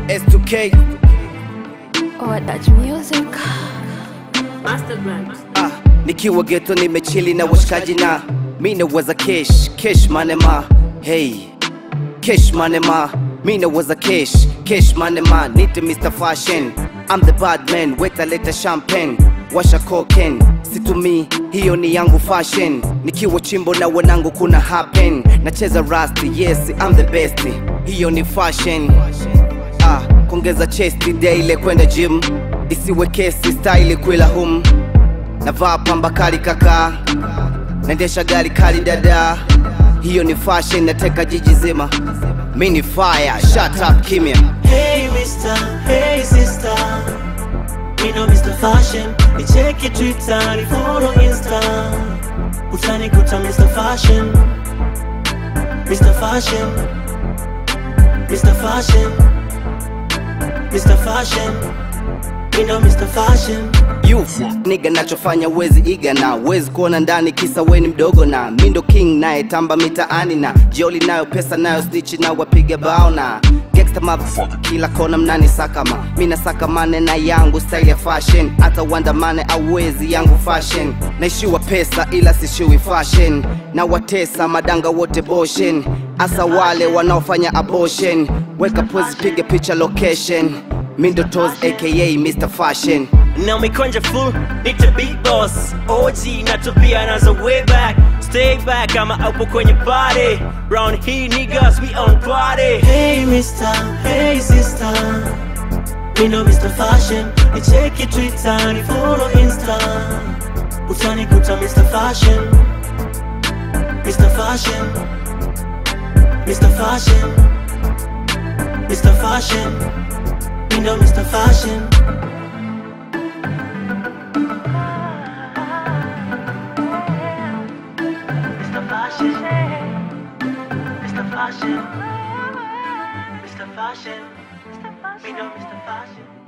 S2K Or Dutch music. Masterbrand. ah, nikiwa geto nimechili na washikaji na mi nawaza kesh kesh manema hey kesh manema mi nawaza kesh kesh manema nite Mr. Fashion I'm the bad man weta leta champagne washa cocaine situmi hiyo ni yangu fashion nikiwa chimbo na wanangu kuna happen nacheza rasti yes I'm the best hiyo ni fashion ah, kuongeza chesti daily kwenda gym isiwe kesi style kwila hum navaa pamba kali kaka naendesha gari kali dada hiyo ni fashion nateka jiji zima mi ni fire shut up kimya Hey mister, hey sister Me know Mr. Fashion Ni check it Twitter, ni follow Insta Utanikuta Mr. Fashion Mr. Fashion Mr. Fashion Mr. Fashion Me know Mr. Fashion you niga nachofanya wezi iga na wezi kuona ndani kisa weni mdogo na mindo king naye tamba mitaani na jioli nayo pesa nayo stichi na wapiga bao na gangsta motherfucker kila kona mnani sakama mina sakamane na yangu style ya fashion hata uandamane awezi yangu fashion naishiwa pesa ila sishiwi fashion na watesa madanga wote boshen hasa wale wanaofanya abortion weka pose piga picha location mindo tos aka Mr. Fashion Now me conjure full, need to beat boss OG not to be another way back Stay back, I'm a upo kwenye party Round here niggas, we on party Hey mister, hey sister Me know Mr. Fashion Ni check it Twitter, ni follow Insta Utanikuta Mr. Fashion Mr. Fashion Mr. Fashion Mr. Fashion Me know Mr. Fashion Mr. Fashion. Mr. Fashion. Mr. Fashion. We know Mr. Fashion.